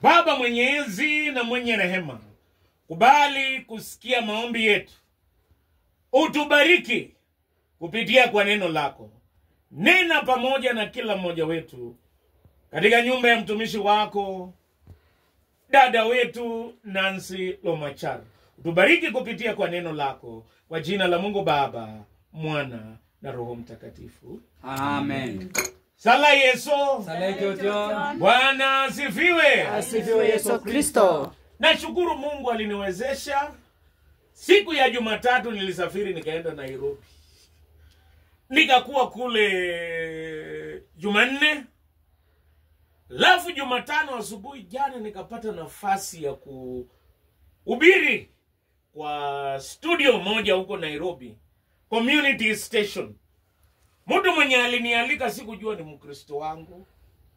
Baba mwenyezi na mwenye rehema, kubali kusikia maombi yetu, utubariki kupitia kwa neno lako. Nena pamoja na kila mmoja wetu katika nyumba ya mtumishi wako dada wetu Nancy Lomachar, utubariki kupitia kwa neno lako, kwa jina la Mungu Baba, Mwana na Roho Mtakatifu. Amen. Sala Yesu. Sala Jojo. Bwana asifiwe. Asifiwe Yesu Kristo. Nashukuru Mungu aliniwezesha. Siku ya Jumatatu nilisafiri nikaenda Nairobi, nikakuwa kule Jumanne, alafu Jumatano asubuhi jana nikapata nafasi ya kuhubiri kwa studio moja huko Nairobi, community station. Mtu mwenye alinialika sikujua ni Mkristo wangu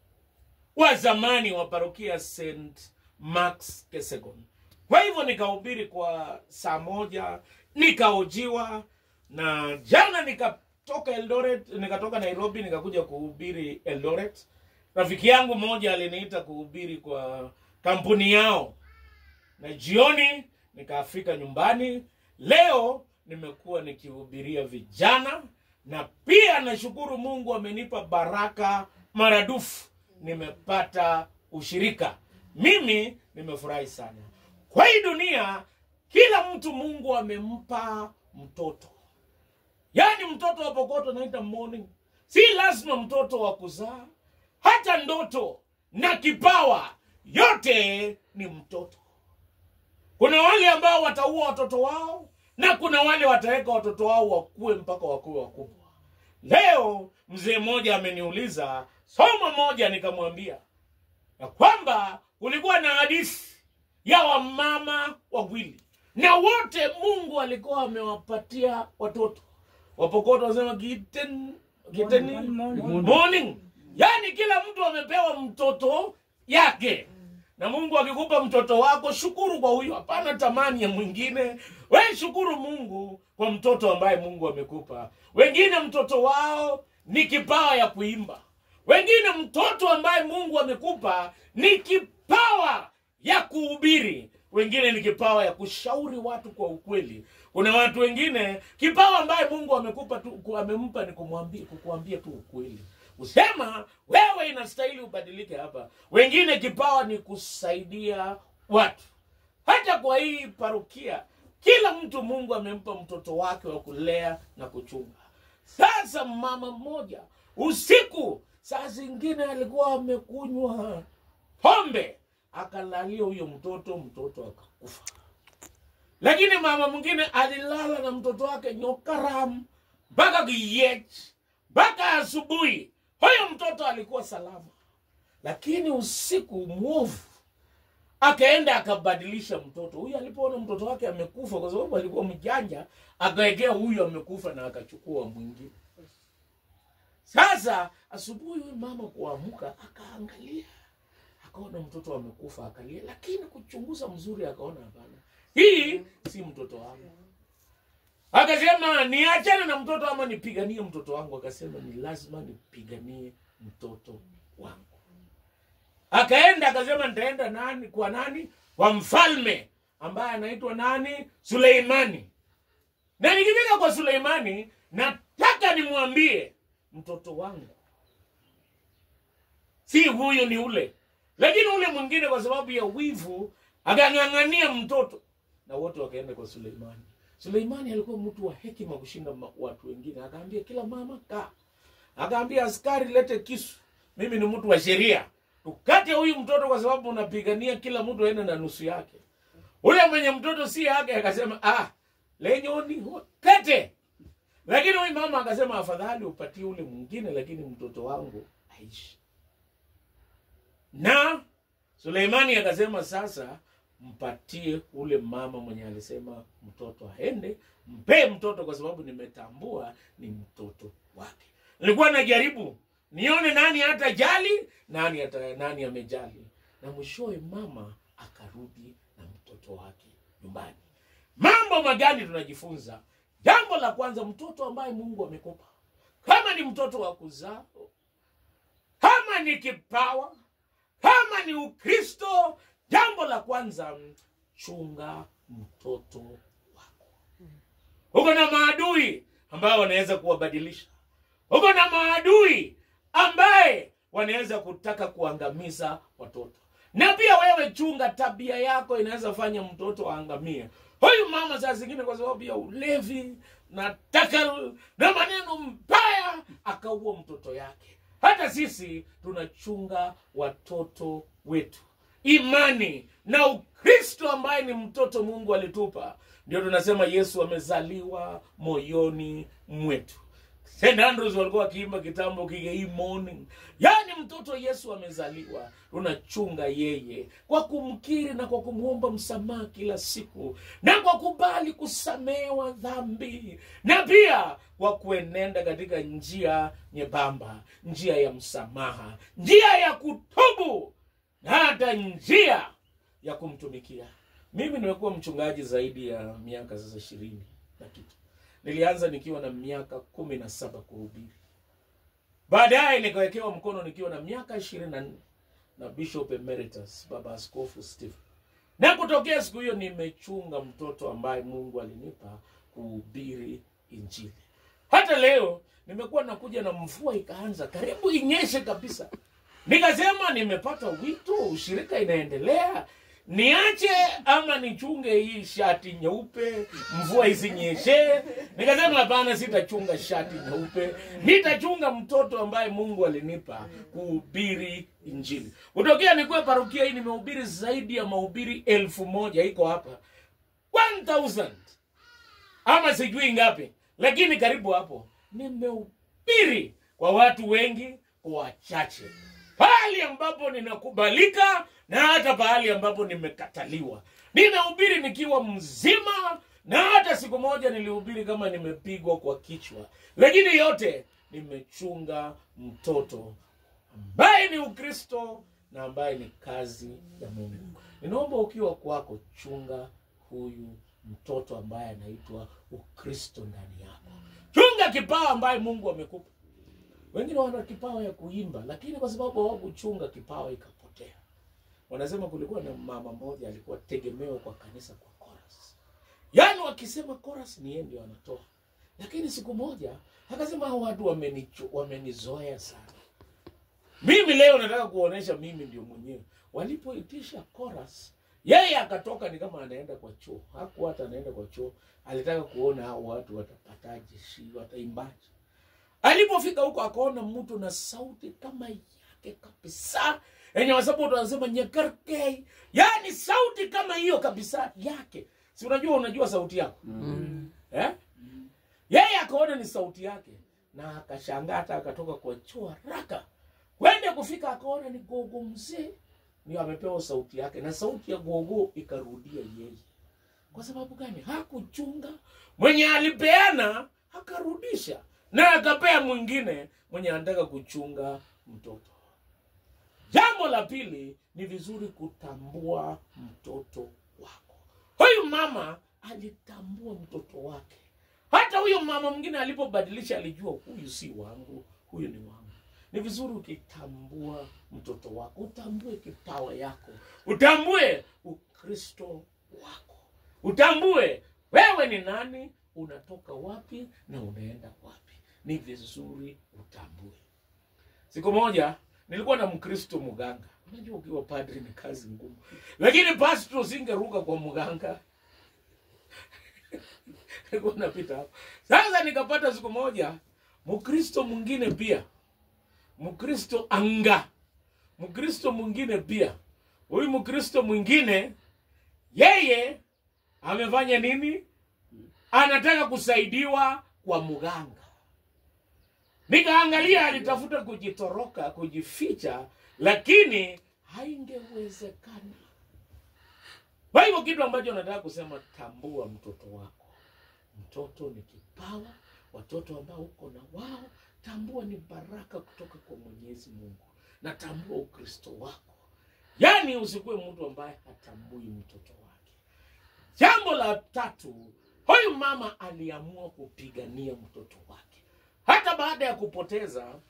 wa zamani wa parokia St Max Kesegon. Kwa hivyo nikahubiri kwa saa moja, nikaojiwa na jana nikatoka Eldoret, nikatoka Nairobi nikakuja kuhubiri Eldoret. Rafiki yangu mmoja aliniita kuhubiri kwa kampuni yao, na jioni nikafika nyumbani. Leo nimekuwa nikihubiria vijana, na pia nashukuru Mungu amenipa baraka maradufu, nimepata ushirika. Mimi nimefurahi sana. Kwa hii dunia, kila mtu Mungu amempa mtoto, yaani mtoto wa pokoto naita morning. Si lazima mtoto wa kuzaa, hata ndoto na kipawa, yote ni mtoto. Kuna wale ambao wataua watoto wao na kuna wale wataweka watoto wao wakuwe mpaka wakuwe wakubwa. Leo mzee mmoja ameniuliza somo moja, nikamwambia ya kwamba kulikuwa na hadithi ya wamama wawili na wote Mungu alikuwa amewapatia watoto. Wapokoto wanasema kiten, kiteni, morning. Yaani kila mtu amepewa mtoto yake na Mungu akikupa mtoto wako, shukuru kwa huyo, hapana tamani ya mwingine. We shukuru Mungu kwa mtoto ambaye Mungu amekupa. Wengine mtoto wao ni kipawa ya kuimba, wengine mtoto ambaye Mungu amekupa ni kipawa ya kuhubiri, wengine ni kipawa ya kushauri watu kwa ukweli. Kuna watu wengine kipawa ambaye Mungu amekupa tu, amempa ni kumwambia, kukuambia tu ukweli kusema wewe inastahili ubadilike hapa. Wengine kipawa ni kusaidia watu. Hata kwa hii parokia, kila mtu Mungu amempa mtoto wake wa kulea na kuchunga. Sasa mama mmoja usiku, saa zingine alikuwa amekunywa pombe, akalalia huyo mtoto, mtoto akakufa. Lakini mama mwingine alilala na mtoto wake nyokaram mpaka kiech mpaka asubuhi huyo mtoto alikuwa salama, lakini usiku mwovu akaenda akabadilisha mtoto huyu. Alipoona mtoto wake amekufa, kwa sababu alikuwa mjanja, akaegea huyu amekufa na akachukua mwingine. Sasa asubuhi huyu mama kuamka, akaangalia akaona mtoto amekufa, akalia, lakini kuchunguza mzuri, akaona hapana, hii si mtoto wangu. Akasema niachane na mtoto ama nipiganie mtoto wangu? Akasema ni lazima nipiganie mtoto wangu. Akaenda akasema nitaenda nani kwa nani? Kwa mfalme ambaye anaitwa nani? Suleimani. Na nikifika kwa Suleimani, nataka nimwambie mtoto wangu si huyu, ni ule. Lakini ule mwingine kwa sababu ya wivu akang'ang'ania mtoto, na wote wakaenda kwa Suleimani. Suleimani alikuwa mtu wa hekima kushinda watu wengine. Akaambia kila mama kaa, akaambia askari lete kisu, mimi ni mtu wa sheria, tukate huyu mtoto kwa sababu unapigania kila mtu aende na nusu yake. Ule mwenye mtoto si yake akasema ah, lenyoni kate. Lakini huyu mama akasema afadhali upatie ule mwingine, lakini mtoto wangu aishi. Na Suleimani akasema sasa mpatie ule mama mwenye alisema mtoto aende, mpe mtoto kwa sababu nimetambua ni mtoto wake. Nilikuwa najaribu nione nani hata jali nani hata nani amejali, na mwishowe mama akarudi na mtoto wake nyumbani. Mambo magani tunajifunza? Jambo la kwanza, mtoto ambaye Mungu amekupa, kama ni mtoto wa kuzaa, kama ni kipawa, kama ni Ukristo, jambo la kwanza chunga mtoto wako uko na maadui ambao wanaweza kuwabadilisha uko na maadui ambaye wanaweza kutaka kuangamiza watoto na pia wewe chunga tabia yako inaweza fanya mtoto aangamie huyu mama saa zingine kwa sababu ya ulevi na takal na maneno mbaya akaua mtoto yake hata sisi tunachunga watoto wetu imani na ukristo ambaye ni mtoto mungu alitupa ndio tunasema yesu amezaliwa moyoni mwetu St. Andrews walikuwa wakiimba kitambo kigei morning yaani mtoto yesu amezaliwa tunachunga yeye kwa kumkiri na kwa kumwomba msamaha kila siku na kwa kubali kusamehewa dhambi na pia kwa kuenenda katika njia nyembamba njia ya msamaha njia ya kutubu na hata njia ya kumtumikia mimi nimekuwa mchungaji zaidi ya miaka sasa ishirini na kitu nilianza nikiwa na miaka kumi na saba kuhubiri baadaye nikawekewa mkono nikiwa na miaka ishirini na nne na bishop emeritus baba askofu stephen na kutokea siku hiyo nimechunga mtoto ambaye mungu alinipa kuhubiri injili hata leo nimekuwa nakuja na mvua ikaanza karibu inyeshe kabisa nikasema nimepata wito ushirika inaendelea niache ama nichunge hii shati nyeupe mvua isinyeshe nikasema hapana sitachunga shati nyeupe nitachunga mtoto ambaye mungu alinipa kuhubiri injili kutokea nikuwe parokia hii nimehubiri zaidi ya mahubiri elfu moja iko hapa 1000 ama sijui ngapi lakini karibu hapo nimehubiri kwa watu wengi kwa wachache pahali ambapo ninakubalika na hata pahali ambapo nimekataliwa ninahubiri nikiwa mzima na hata siku moja nilihubiri kama nimepigwa kwa kichwa lakini yote nimechunga mtoto ambaye ni ukristo na ambaye ni kazi ya mungu ninaomba ukiwa kwako chunga huyu mtoto ambaye anaitwa ukristo ndani yako chunga kipawa ambaye mungu amekupa wengine wana kipawa ya kuimba lakini kwa sababu hawakuchunga kipawa ikapotea wanasema kulikuwa na mama mmoja alikuwa tegemeo kwa kanisa kwa chorus yaani wakisema chorus ni yeye ndio anatoa lakini siku moja akasema hao watu wamenicho- wamenizoea sana mimi leo nataka kuonesha mimi ndio mwenyewe walipoitisha chorus yeye akatoka ni kama anaenda kwa choo hakuwa hata anaenda kwa choo alitaka kuona hao watu watapataje shi wataimbaje alipofika huko akaona mtu na sauti kama yake kabisa yenye wasapoto wanasema nyekarkei yaani sauti kama hiyo kabisa yake si unajua unajua sauti yako eh? yeye akaona ni sauti yake na akashangaa hata akatoka kwa choo haraka kwende kufika akaona ni gogo mzee ndio amepewa sauti yake na sauti ya gogo ikarudia yeye kwa sababu gani hakuchunga mwenye alipeana akarudisha na akapea mwingine mwenye anataka kuchunga mtoto jambo la pili ni vizuri kutambua mtoto wako huyu mama alitambua mtoto wake hata huyo mama mwingine alipobadilisha alijua huyu si wangu huyu ni wangu ni vizuri ukitambua mtoto wako utambue kipawa yako utambue ukristo wako utambue wewe ni nani unatoka wapi na unaenda wapi ni vizuri utambue siku moja nilikuwa na mkristo mganga unajua ukiwa padri ni kazi ngumu lakini pastro singeruka kwa mganga nilikuwa napita hapo sasa nikapata siku moja mkristo mwingine pia mkristo anga mkristo mwingine pia huyu mkristo mwingine yeye amefanya nini anataka kusaidiwa kwa mganga nikaangalia alitafuta kujitoroka kujificha lakini haingewezekana kwa hivyo kitu ambacho nataka kusema tambua mtoto wako mtoto ni kipawa watoto ambao uko na wao tambua ni baraka kutoka kwa mwenyezi mungu na tambua ukristo wako yaani usikuwe mtu ambaye hatambui mtoto wake jambo la tatu huyu mama aliamua kupigania mtoto wake hata baada ya kupoteza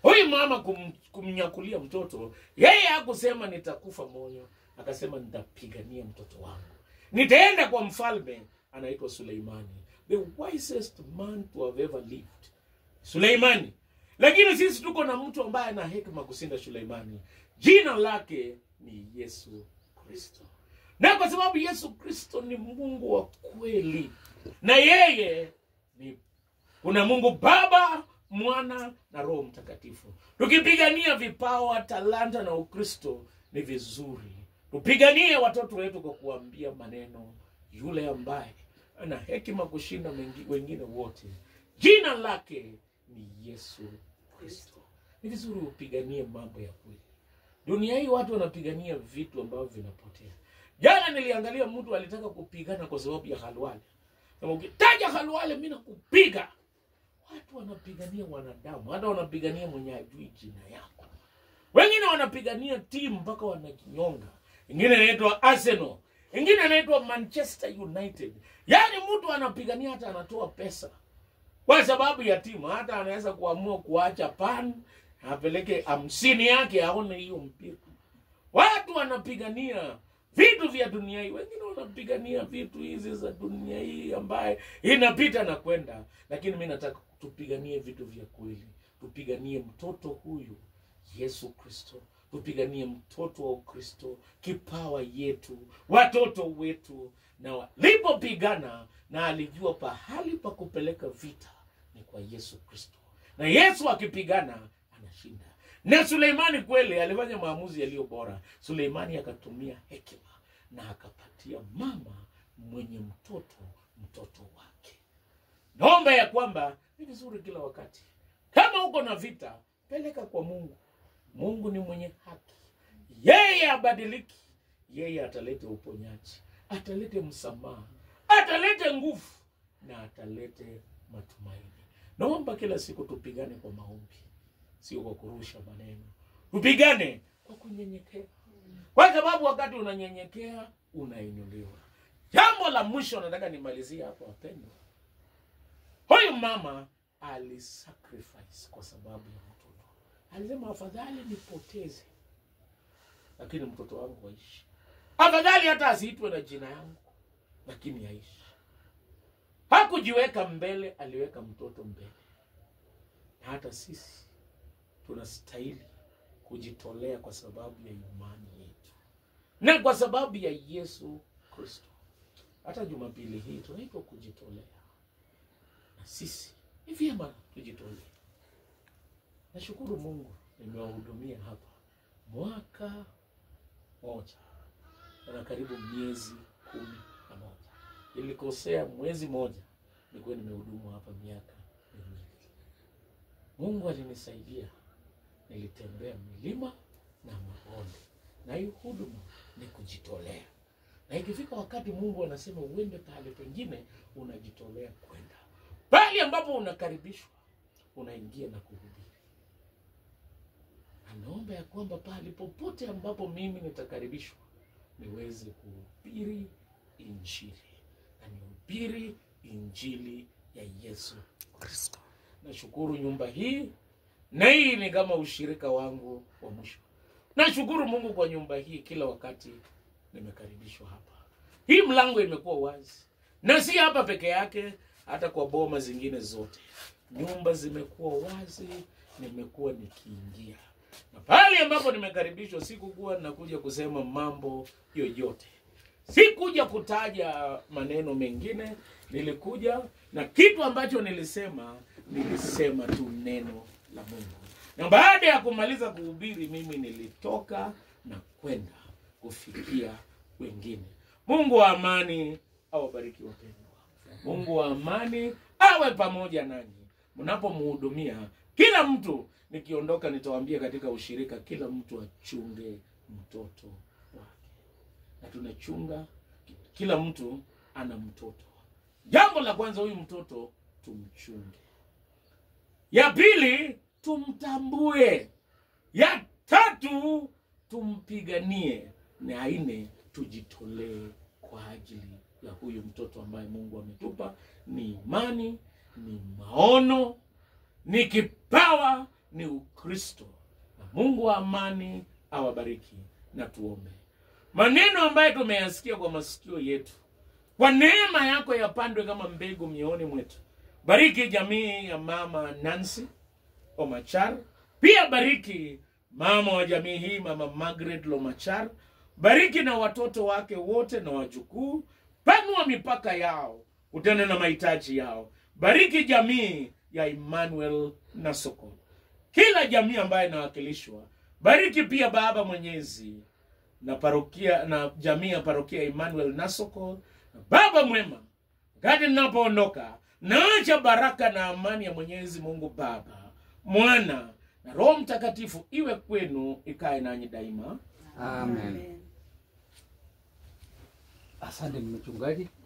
huyu mama kum, kumnyakulia mtoto yeye hakusema nitakufa moyo akasema nitapigania mtoto wangu nitaenda kwa mfalme anaitwa suleimani the wisest man to have ever lived suleimani lakini sisi tuko na mtu ambaye ana hekima kushinda suleimani jina lake ni yesu kristo na kwa sababu yesu kristo ni mungu wa kweli na yeye ni kuna mungu baba mwana na roho mtakatifu tukipigania vipawa talanta na ukristo ni vizuri tupiganie watoto wetu kwa kuambia maneno yule ambaye ana hekima kushinda mengi- wengine wote jina lake ni yesu kristo ni vizuri upiganie mambo ya kweli dunia hii watu wanapigania vitu ambavyo vinapotea jana niliangalia mtu alitaka kupigana kwa sababu ya halwale Sema, ukitaja halwale mi nakupiga watu wanapigania wanadamu hata wanapigania mwenye ajui jina yako wengine wanapigania timu mpaka wanajinyonga ingine inaitwa arsenal ingine inaitwa manchester united yaani mtu anapigania hata anatoa pesa kwa sababu ya timu hata anaweza kuamua kuacha pan apeleke hamsini yake aone hiyo mpira watu wanapigania vitu vya dunia hii wengine wanapigania vitu hizi za dunia hii ambaye inapita na kwenda lakini mi nataka tupiganie vitu vya kweli tupiganie mtoto huyu yesu kristo tupiganie mtoto wa ukristo kipawa yetu watoto wetu na walipopigana na alijua pahali pa kupeleka vita ni kwa yesu kristo na yesu akipigana anashinda na suleimani kweli alifanya maamuzi yaliyo bora suleimani akatumia hekima na akapatia mama mwenye mtoto mtoto wake naomba ya kwamba ni vizuri kila wakati kama uko na vita peleka kwa mungu mungu ni mwenye haki yeye abadiliki yeye atalete uponyaji atalete msamaha atalete nguvu na atalete matumaini naomba kila siku tupigane kwa maombi sio kwa kurusha maneno tupigane kwa kunyenyekea kwa sababu wakati unanyenyekea unainuliwa jambo la mwisho nataka nimalizie hapo wapendwa huyu mama alisacrifice kwa sababu ya mtoto alisema afadhali nipoteze lakini mtoto wangu aishi afadhali hata asiitwe na jina yangu lakini aishi hakujiweka mbele aliweka mtoto mbele na hata sisi tunastahili kujitolea kwa sababu ya imani yetu na kwa sababu ya yesu kristo hata jumapili hii tunaitwa kujitolea na sisi ni vyema tujitolee nashukuru mungu nimewahudumia hapa mwaka moja na karibu miezi kumi na moja ilikosea mwezi moja nilikuwa nimehudumu hapa miaka miwili mungu alinisaidia nilitembea milima na mabonde na hii huduma ni kujitolea na ikifika wakati mungu anasema uende pahali pengine unajitolea kwenda pahali ambapo unakaribishwa unaingia na kuhubiri anaomba ya kwamba pahali popote ambapo mimi nitakaribishwa niweze kuhubiri injili na nihubiri injili ya yesu kristo nashukuru nyumba hii na hii ni kama ushirika wangu wa mwisho nashukuru mungu kwa nyumba hii kila wakati nimekaribishwa hapa hii mlango imekuwa wazi na si hapa peke yake hata kwa boma zingine zote nyumba zimekuwa wazi nimekuwa nikiingia na pale ambapo nimekaribishwa sikukuwa nakuja kusema mambo yoyote sikuja kutaja maneno mengine nilikuja na kitu ambacho nilisema nilisema tu neno la mungu na baada ya kumaliza kuhubiri mimi nilitoka na kwenda kufikia wengine mungu wa amani awabariki wapendwa mungu wa amani awe pamoja nanyi mnapomhudumia kila mtu nikiondoka nitawaambia katika ushirika kila mtu achunge mtoto wake na tunachunga kila mtu ana mtoto jambo la kwanza huyu mtoto tumchunge ya pili tumtambue ya tatu tumpiganie na nne tujitolee kwa ajili ya huyu mtoto ambaye mungu ametupa ni imani ni maono ni kipawa ni Ukristo. Na Mungu wa amani awabariki na tuombe. Maneno ambayo tumeyasikia kwa masikio yetu, kwa neema yako yapandwe kama mbegu mioni mwetu. Bariki jamii ya mama Nancy Omachar, pia bariki mama wa jamii hii, mama Margaret Lomachar. Bariki na watoto wake wote na wajukuu, panua mipaka yao, utende na mahitaji yao. Bariki jamii ya Emmanuel na Sokol, kila jamii ambayo inawakilishwa. Bariki pia Baba Mwenyezi na parokia na jamii ya parokia Emmanuel Nasoko. Baba mwema, wakati ninapoondoka, naacha baraka na amani ya Mwenyezi Mungu Baba, Mwana na Roho Mtakatifu iwe kwenu, ikae nanyi daima. Amen. Asante mchungaji.